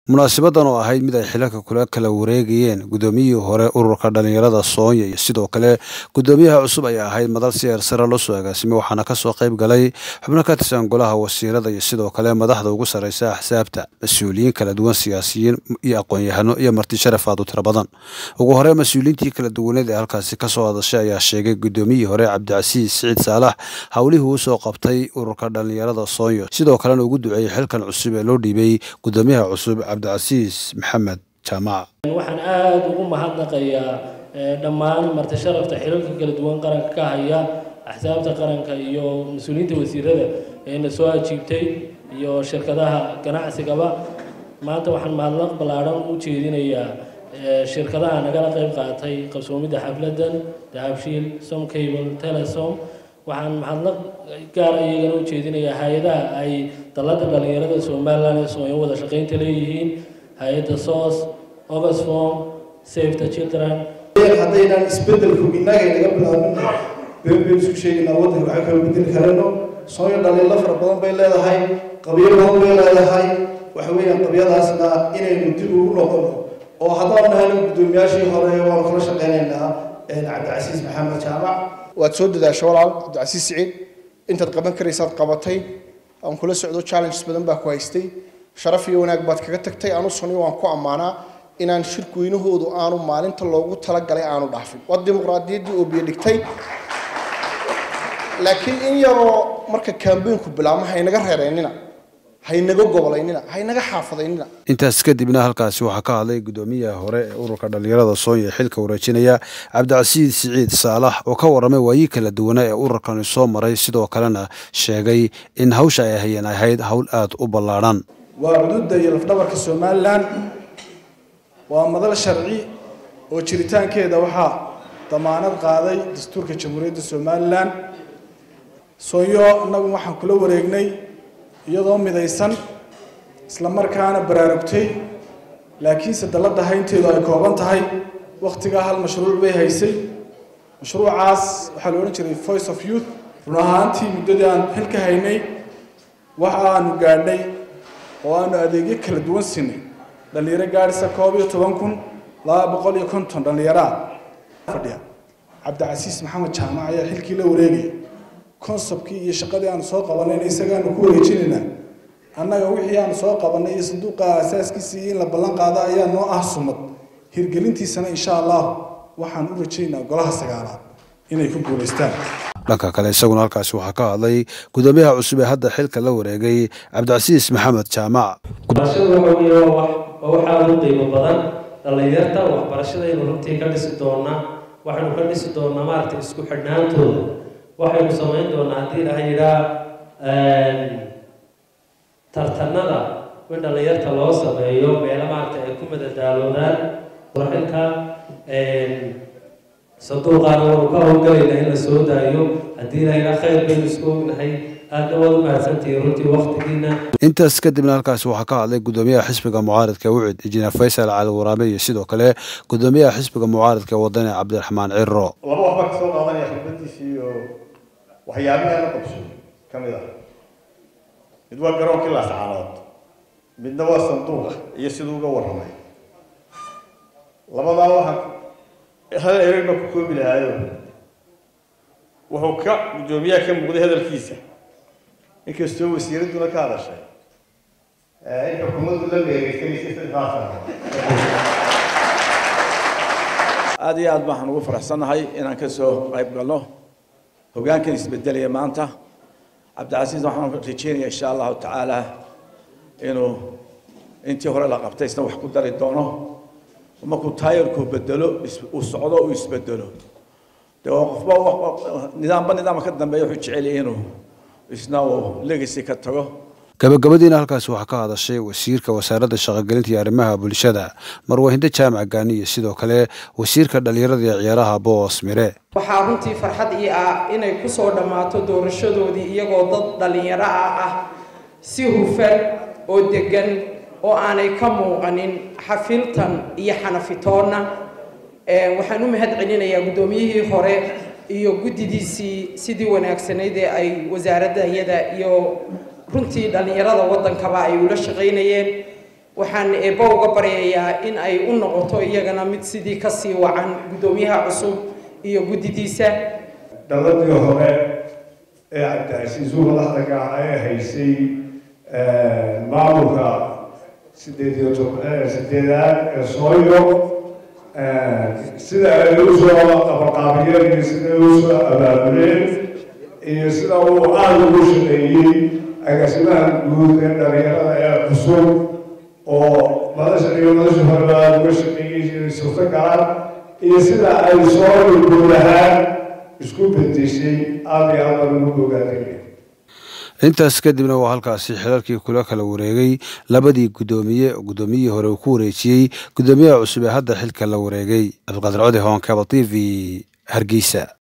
munaasibadan oo ahayd mid ay xilalka kula kala wareegayeen guddoomiyihii hore ururka dhallinyarada soonya iyo sidoo kale guddoomiyaha cusub ay ahayd madal si eersare loo soo agaasimay waxaana kasoo qayb galay xubno ka tirsan golaha wasiirada iyo sidoo kale madaxda ugu sarreysa axsaabta mas-uuliyiin kala duwan siyaasiyiin iyo aqoon-yahano iyo marti sharaf aad u tiro badan ugu hore mas-uuliyiintii kala duwaneed ee halkaasi kasoo hadashay ayaa sheegay guddoomiyihii hore cabdicasiis siciid saalax howlihii uu soo qabtay ururka dhallinyarada soonyo sidoo kalena ugu duceeyey xilkan cusub ee loo dhiibay guddoomiyaha cusub cabdicasiis maxamed jaamac waxaan aada ugu mahadnaqayaa dhammaan marti sharafta xilalka kala duwan qaranka ka haya axsaabta qaranka iyo mas-uuliyiinta wasiirada ee na soo ajiibtay iyo shirkadaha ganacsigaba maanta waxaan mahadnaq ballaadhan u jeedinayaa shirkadaha nagala qayb qaatay qabsoomidda xafladan dahabshiil somcable telesom waxaan mahadnaq gaara iyagana u jeedinayaa hay-adaha ay dalladda dhallinyarada somalilan ee soonya wada shaqaynta leeyihiin hay-adda sos oxfom save the children haddaynaan isbedelku innaga naga bilaabin been baynu isku sheegaynaa waddanka waxaa kala bedeli karano soonya dhaliilo fara badan bay leedahay qabyo badan bay leedahay waxa weeyaan qabyadaasna inaynu dib ugu noqono oo haddaan nahayno guddoomiyaashii hore waanu kala shaqaynaynaa cabdicasiis maxamed jaamac waad soo dadaasho walaal cabdicasiis siciid intaad qaban karaysaad qabatay aan kula socdo challenges badan baa ku haystay sharaf iyo wanaag baad kaga tagtay anu suni waan ku ammaanaa inaan shirweynahoodu aanu maalinta loogu talagalay aanu dhaafin waa dimuqraadiyaddii oo biyo dhigtay laakiin in yaroo marka kambeynku bilaabma haynaga reereynina haynaga gobolaynina haynaga xaafadaynina intaas kadibna halkaasi waxaa ka hadlay guddoomiyaha hore ee ururka dhallinyarada soonya xilka wareejinaya cabdicasiis siciid saalax oo ka warramay waayii kala duwanaa ee ururkani soo maray sidoo kalena sheegay in hawsha ay hayeen ahayd howl aada u ballaadhan waa cududda iyo lafdhabarka somalilan waa madal sharci oo jiritaankeeda waxaa damaanad qaaday dastuurka jamhuuriyadda somalilan soonyo innagu waxaan kula wareegnay iyadoo midaysan isla markaana baraarugtay laakiinse dalladda haynteedu ay kooban tahay wakhtigaa hal mashruuc bay haysay mashruucaas waxaa la odhan jiray voice of youth run ahaantii muddadii aan xilka haynay waxa aanu gaadhnay oo aanu adeegyo kala duwan siinay dhallinyaro gaadhisa koob iyo toban kun laba boqol iyo konton dhallinyaraa fadhiya cabdicasiis maxamed jaamac ayaa xilkii la wareegaya konsabkii iyo shaqadii aanu soo qabanayna isagaanu ku wareejinaynaa annaga wixii aanu soo qabanay iyo sanduuqa asaaskiisii in la ballan qaado ayaa noo ah sumad hirgelintiisana insha allah waxaan u rajaynaa golaha sagaalaad inay ku guulaystaan dhanka kale isaguna halkaasi waxaa ka hadlay guddoomiyaha cusub ee hadda xilka la wareegay cabdicasiis maxamed jaamac waxbarashadu waxa weeye waa wax waa wax aada u qiimo badan dhallinyarta waxbarashadaynu runtii ka dhisi doonaa waxaynu ka dhisi doonaa maaragtay isku xidhnaantooda waxaynu samayn doonaa haddii ilaha yidhaa tartanada in dhallinyarta loo sameeyo meelo maaragtay ay ku madadaaloodaan xilka sanduuqaana waanu ka howlgalaynaa in la soo daayo haddii ilaha yidhaa khayr baynu isku ognahay aadna waad u mahadsantihiin runtii waktigiina intaas kadibna halkaasi waxaa ka hadlay guddoomiyaha xisbiga mucaaridka wucid injineer faysal cali waraame iyo sidoo kale guddoomiyaha xisbiga mucaaridka wadani cabdiraxmaan ciro laba waxbaa kasoo qaadanaya khibraddiisii iyo waxyaabihi la qabso ka mid ah mid waa garoonkii laascaanood midna waa sanduuqa iyo siduu uga warramay labadaa waxaan hal ereyba ku koobi lahaayo wuxuu ka guddoomiyaha ka muuqday hadalkiisa inkastoo wasiiradduna ka hadashay in xukuumaddu la meegeysanaysay sadexdaas aada iyo aad baan ugu faraxsannahay inaan ka soo qayb galno hoggaankan isbedelaya maanta cabdicasiis waxaan rajeynayaa insha allahu tacaala inuu intii hore la qabtay isna wax ku dari doono markuu taayarku bedelo uu socdo uu isbedelo dee qofba nidaamba nidaamka ka dambeeya wuxuu jecel yahay inuu isna uu legacy ka tago gabagabadiina halkaasi waxaa ka hadashay wasiirka wasaaradda shaqogelinta iyo arrimaha bulshada marwahindo jaamac gaani iyo sidoo kale wasiirka dhallinyarada iyo ciyaaraha boos mire waxaa runtii farxad ii ah inay ku soo dhammaato doorashadoodii iyagoo dad dhallinyaro ah ah si hufan oo deggan oo aanay ka muuqanin xafiltan iyo xanafitoonna waxaan u mahad celinayaa guddoomiyihii hore iyo guddidiisii sidii wanaagsanayd ee ay wasaaradda iyada iyo runtii dhallinyarada waddankaba ay ula shaqaynayeen waxaan eebbo uga baryayaa in ay u noqoto iyagana mid sidii kasii wacan guddoomiyaha cusub iyo guddidiisa dhaladii hore ee cabdicasiis uu madaxda ka ah ee haysay maamulka sideed iyo sideedaad ee sooyo sida ay u soo qabaqaabiyeen iyo sida ay u soo abaabuleen iyo sida uu aada ugu shaqeeyey agaasimaha guud ee dhalinyarada ee cusub oo madasha iyo madasha horeba aada uga shaqeeyey inay suurto galaan iyo sida ay soo guud ahaan isku bedeshay aada iyo aada lagu ogaanaya intaas kadibna waa halkaasi xilalkii kula kala wareegay labadii guddoomiye guddoomiyihii hore uu ku wareejiyey guddoomiyaha cusub ee hadda xilka la wareegay cabdiqaadir codi hoon cable t v hargeysa